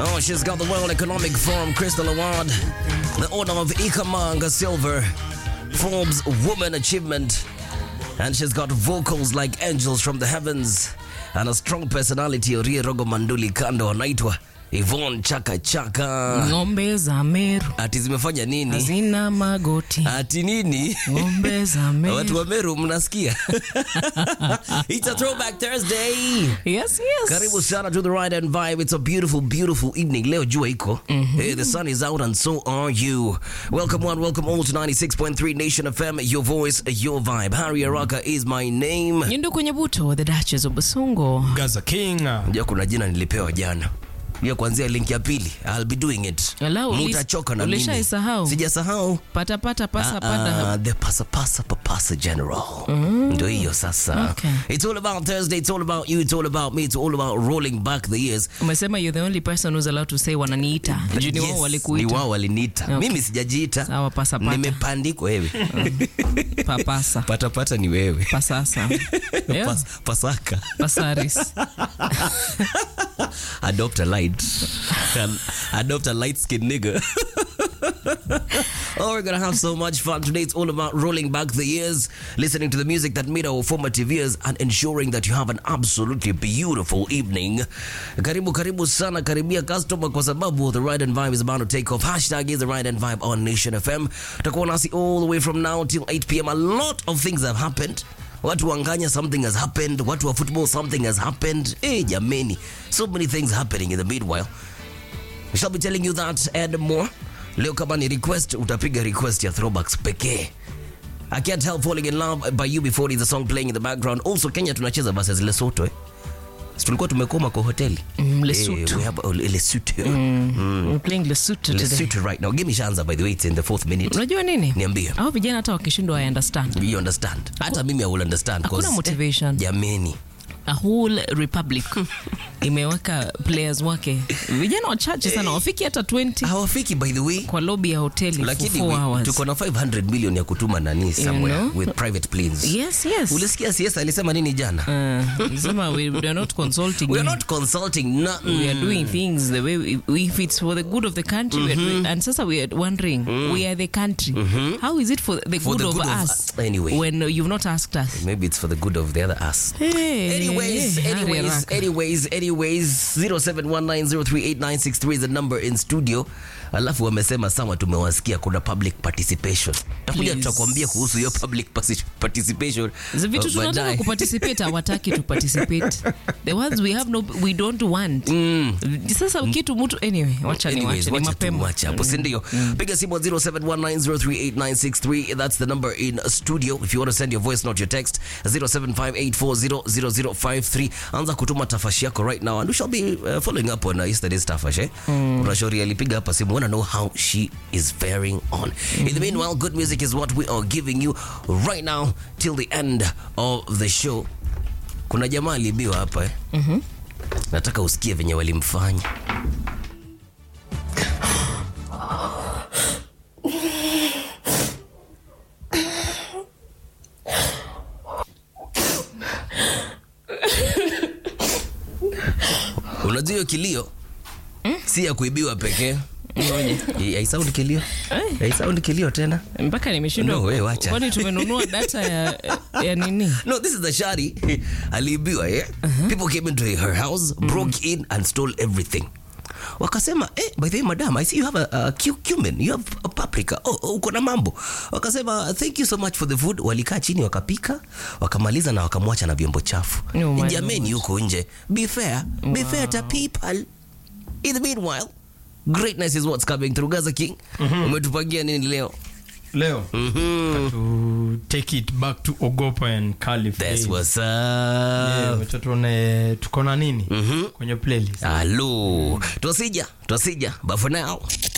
Oh, she's got the World Economic Forum Crystal Award, the Order of Ikamanga Silver, Forbes Woman Achievement, and she's got vocals like angels from the heavens, and a strong personality. Orie Rogo Manduli Kando anaitwa Yvonne Chaka Chaka. Ng'ombe za Meru Ati zimefanya nini? hazina magoti. Ati nini? Ng'ombe za Watu Meru. wa Meru mnasikia? It's a throwback Thursday. Yes, yes. Karibu sana to the ride and vibe. It's a beautiful, beautiful evening. Leo jua iko. Hey, the sun is out and so are you. Welcome one, welcome all to 96.3 Nation FM. Your voice, your vibe. Harry Araka is my name. Nyundo kwenye buto, the Duchess of Busungu. Gaza King. Unajua kuna jina nilipewa jana. Hiyo kuanzia link ya pili. I'll be doing it. Hello, ulis- Mutachoka na mimi. ulishaisahau? Sijasahau. Pata pata pasa Ah, pata. ah, the pasa pasa papasa general ndo hiyo sasa Okay. it's all about thursday it's all about you it's all about me it's all about rolling back the years Umesema you're the only person who's allowed to say wananiita. Juu ni wao Yes, ni walikuita. wao waliniita Okay. mimi sijajiita Sawa, pasa pata. nimepandikwa wewe Papasa. patapata ni wewe Pasasa. Yeah. Pas, pasaka Pasaris. adopt a light Um, adopt a light skinned nigga oh we're gonna have so much fun today it's all about rolling back the years listening to the music that made our formative years and ensuring that you have an absolutely beautiful evening karibu karibu sana karibia customer kwa sababu the ride and vibe is about to take off hashtag is the ride and vibe on nation fm utakuwa nasi all the way from now till 8 pm a lot of things have happened watu wanganya something has happened watu wa football something has happened hey, jameni so many things happening in the meanwhile we shall be telling you that and more leo kama ni request utapiga request ya throwbacks pekee I can't help falling in love by you before is the song playing in the background. Also Kenya tunacheza versus Lesotho eh. Si tulikuwa tumekoma kwa hoteli. Mm, Eh, Lesotho. we have oh, Lesotho. We're playing Lesotho today. Lesotho right now. Give me Shanza by the way it's in the fourth minute. Unajua nini? Niambie. Hao vijana hata wakishindwa I understand. You understand? Hata mimi I will understand Hakuna 'cause, motivation. eh, Jameni. a whole republic imeweka players wake vijana wachache sana wafiki hata 20 Hawafiki by the way. kwa lobby ya hoteli for Lakini four we- hours. tuko na 500 million ya kutuma nani somewhere know? with private planes. yes yes Ulisikia CS alisema nini jana? uh, sema we, we are not consulting We are you. not consulting nothing. we are doing things the way we, if it's for the good of the country we are doing, and sasa we are wondering we are the country how is it for the For good the of good of us us. Anyway. when you've not asked us Maybe it's for the good of the other us. hey, Anyways, hey, anyways, haraka. anyways, anyways, 0719038963 is the number in studio. Alafu wamesema sawa, tumewasikia kuna public participation. Takuja Please. tutakwambia kuhusu hiyo public partic- participation. Zi vitu uh, tunataka baadaye. kuparticipate hawataki to participate the ones we have no we don't want sasa kitu mtu anyway wacha ni Anyways, wache ni wacha mapema tumwache hapo si ndio piga simu 0719038963 that's the number in studio if you want to send your voice not your text 0758400053 anza kutuma tafashi yako right now and we shall be uh, following up on uh, yesterday's tafash eh kuna shauri alipiga hapa simu wanna know how she is faring on in the meanwhile good music is what we are giving you right now till the end of the show kuna jamaa aliibiwa hapa eh nataka usikie venye walimfanya unajua hiyo kilio si ya kuibiwa pekee I- haisound kilio haisound kilio tena mpaka nimeshindwa No, we wacha. kwani tumenunua data ya, ya nini no this is the shari aliibiwa yeah? people came into her house broke in and stole everything wakasema eh, by the way madam i see you have a, a cu- cumin you have a paprika oh, oh, uko na mambo wakasema thank you so much for the food walikaa chini wakapika wakamaliza na wakamwacha na vyombo chafu Oh my jameni huko nje be fair be fair to people in the meanwhile greatness is what's coming through gaza king umetupangia nini leo Leo to take it back to Ogopa and Caliph. that's days. what's up Yeah, wacha tuone tuko na nini kwenye playlist. Hello. Twasija, twasija. But for now,